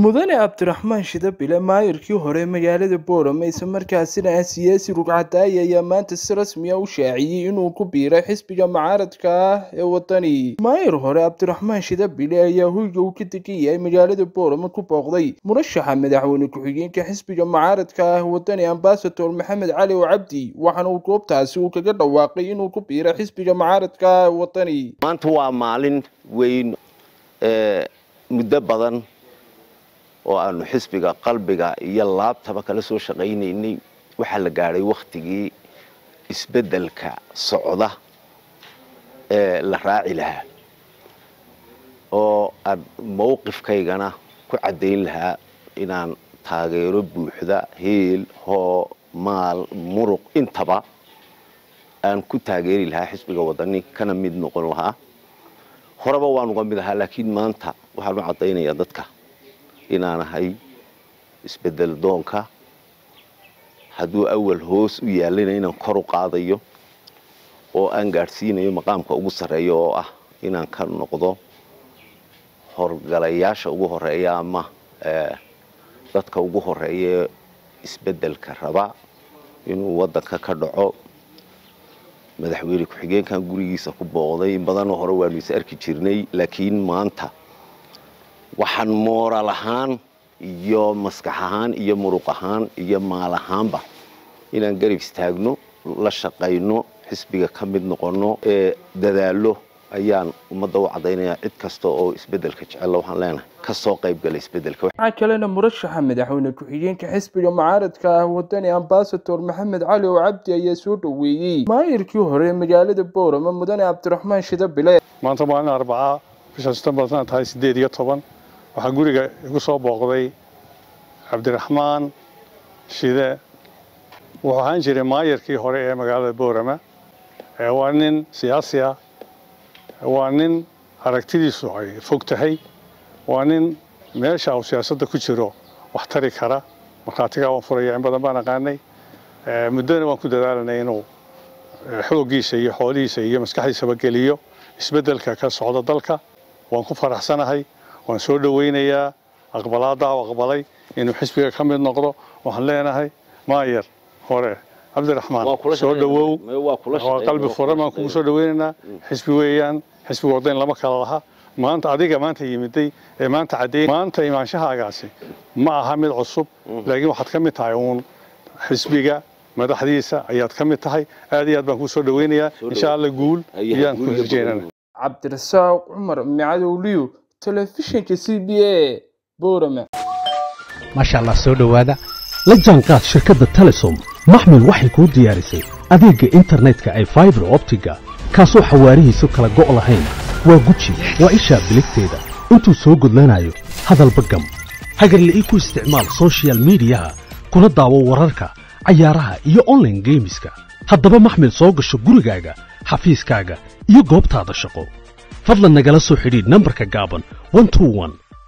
mudane cabdiraxmaan shidabile maayirkii hore magaalada boorame isla markaasina ah siyaasi rugcadaaya ayaa maanta si rasmiya u shaaciyey inuu ku biiray xisbiga mucaaradka ah ee wadani maayir hore cabdiraxmaan shidabile ayaa hoyga uu ka degan yahay magaalada boorame ku booqday murashaxa madaxweyne ku-xigeenka xisbiga mucaaradka ah wadani ambasador maxamed cali oo cabdi waxaana uu goobtaasi uu kaga dhawaaqay inuu ku biiray xisbiga mucaaradka ah ee wadani maanta waa maalin weyn muddo badan oo aanu xisbiga qalbiga iyo laabtaba kala soo shaqaynaynay waxaa la gaadhay wakhtigii isbeddelka socda ee la raaci lahaa oo aan mowqifkaygana ku caddayn lahaa inaan taageero buuxda heel hoo maal muruq intaba aan ku taageeri lahaa xisbiga wadani kana mid noqon lahaa horeba waan uga mid ahaa laakiin maanta waxaan u caddaynayaa dadka inaan ahay isbedel doonka hadduu awal hoos u yaallayna inaan kor u qaadayo oo aan gaadhsiinayo maqaamka ugu sarreeya oo ah inaan ka noqdo horgalayaasha ugu horeeya ama dadka ugu horeeya isbeddelka raba inuu waddanka ka dhaco madaxweyne ku-xigeenkan gurigiisa ku booqday in badanoo hore waanu is arki jirnay laakiin maanta waxaan mooral ahaan iyo maskax ahaan iyo muruq ahaan iyo maal ahaanba inaan garab istaagno la shaqayno xisbiga ka mid noqonno ee dadaallo ayaan ummadda u caddaynayaa cid kasta oo isbeddelka jecella waxaan leenahay ka soo qaybgala isbeddelka waxaa kalena murashaxa madaxweyne ku-xigeenka xisbiga mucaaradka ah wadani ambasador maxamed cali oo cabdi ayaa soo dhoweeyey maayirkii hore ee magaalada boorame mudane cabdiraxmaan shidabile maanta maalin arbacaa bisha setembar sana tahay siddeed iyo toban waxaa guriga igu soo booqday cabdiraxmaan shide wuxuu ahaan jiray maayirkii hore ee magaalada boorama waa nin siyaasi ah waa nin aragtidiisu ay fog tahay waa nin meesha uu siyaasadda ku jiro wax tari kara markhaatigaa waan furaya in badan baan aqaanay muddona waan ku dadaalanay inuu xooggiisa iyo xoolihiisa iyo maskaxdiisaba geliyo isbeddelka ka socda dalka waan ku faraxsanahay waan soo dhowaynayaa aqbalaadaa u aqbalay inuu xisbiga ka mid noqdo waxaan leenahay maayar hore cabdiraxmaan soo dhowow waa qalbi furan baan kugu soo dhowaynaynaa xisbi weeyaan xisbiga wadayn lama kala laha maanta adiga maanta yimiday ee maanta caddeyn maanta imaanshahaagaasi ma aha mid cusub laakiin waxaad ka mid tahay uun xisbiga madaxdiisa ayaad ka mid tahay aad iyo aad baan kuu soo dhowaynayaa insha alla guul ayaan ku rajeynana cabdirasaaq cumar micadowliyo telefishinka c b a boorame maasha allah soo dhowaada la jaanqaad shirkadda telesom maxmil waxay kuu diyaarisay adeegga internetka ay faibar optiga kaasoo xawaarihiisu kala go' lahayn waa guji waa ishaa biligteeda intuu soo gudlanayo hadalba gam hagarla'ii ku isticmaal sochial midiyaha kuna daawo wararka cayaaraha iyo onlaine geemiska haddaba maxmil soo gasho gurigaaga xafiiskaaga iyo goobtaada shaqo fadlan nagala soo xidhiidh nambarka gaaban